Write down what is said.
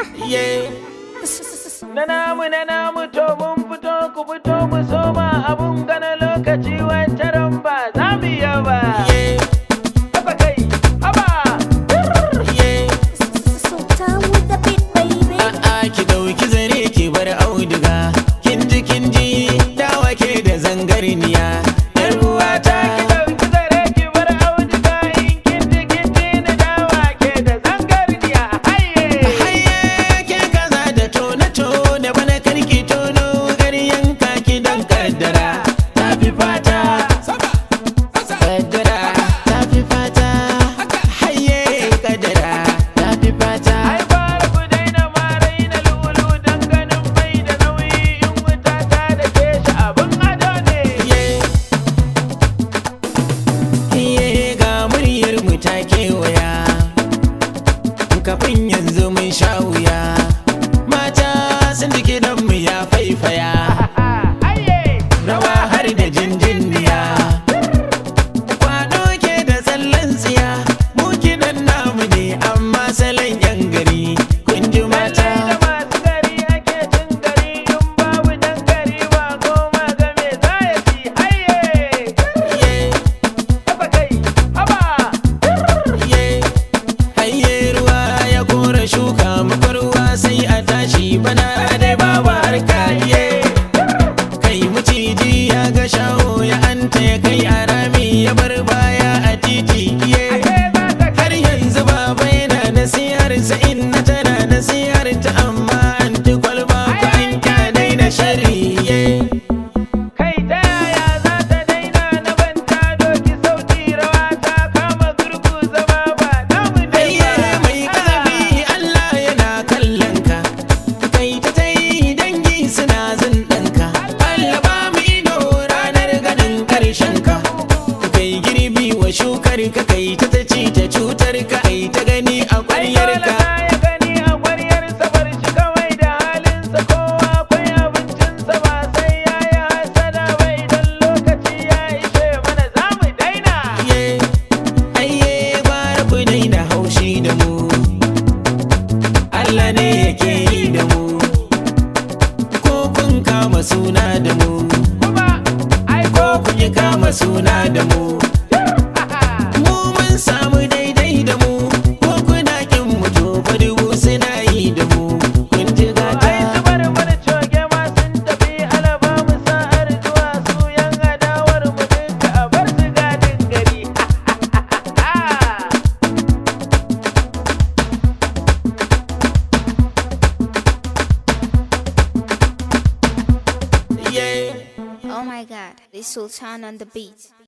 Na namu na namu to mun fito ku fito mu soma abun gana lokaci wancan ba za mu yi ba. Haba kai, haba. Sultan with the beat, baby. A'a ki dauki zare ki bar auduga kin ji kin ji dawa ke da zangarniya yar uwata Ki ɗauki zare ki bar auduga in kin ji kin ji na dawa ke da zangarniya. Haye. haye ke kaza da tona tona bana karki tono garyan ki dan kaddara ta fi fata kaddara ta fi fata haye kaddara ta fi fata Ai fara ku daina ma raina lulu dan ganin bai da nauyi in wuta ta da ke shi abun ado ne. Iye ga muryar mu ta kewaya Kafin yanzu mun sha wuya Mata sun jiki mu ya faifaya Haye. Rawa har da jinjinniya Kwado ke da tsallan tsiya Mu kiɗan namu ne amma salon yan gari Kun ji mata Lallai da masu gari ake cin gari in babu dan gari ba goma ga me za ya ci haye. Iye, Haba kai, haba. iye. Hayye ruwa ya kora shuka muka ruwa sai a tashi bana dai babu harka iye. kai maciji ya ga shaho ya anta ya kai a rami ya bar baya a titi iye Ashe za ka har yanzu baba yana nasihar sa inna tana nasihar ta amma an ti kwalba ko an kyanai na shari iye kai ta yaya za ta daina na banta doki sauti rawa ta kama gurgu zama ba namu ne ayye ba. mai kazafi Allah yana kallon ka kai ta ta yi dangi suna zindanka Allah ba mu ido ranar ganin karshen ka kai girbi wa shukar ka kai ta ta ci ta cutar ka ai ta gani a Ai kwaryar dole ka na ya gani a ƙwaryarsa bar shi kawai da halinsa kowa akwai abincinsa ba sai ya yi hasada ba idan lokaci ya ishe mana za mu daina. Iye, ayye gwara ku daina haushi da mu Allah ne yake yi da mu ko kun kama suna da mu Kuma ai ko kun yi kama suna da mu mu mun samu daidai da mu ko kuna kin mu to fa dubu suna yi da mu kun ji ai gata su bar mana coge ma sun tafi alaba mu sa'ar zuwa su yan adawar mu dinka a bar su gadin gari. yeah Oh my god, this Sultan on the beat.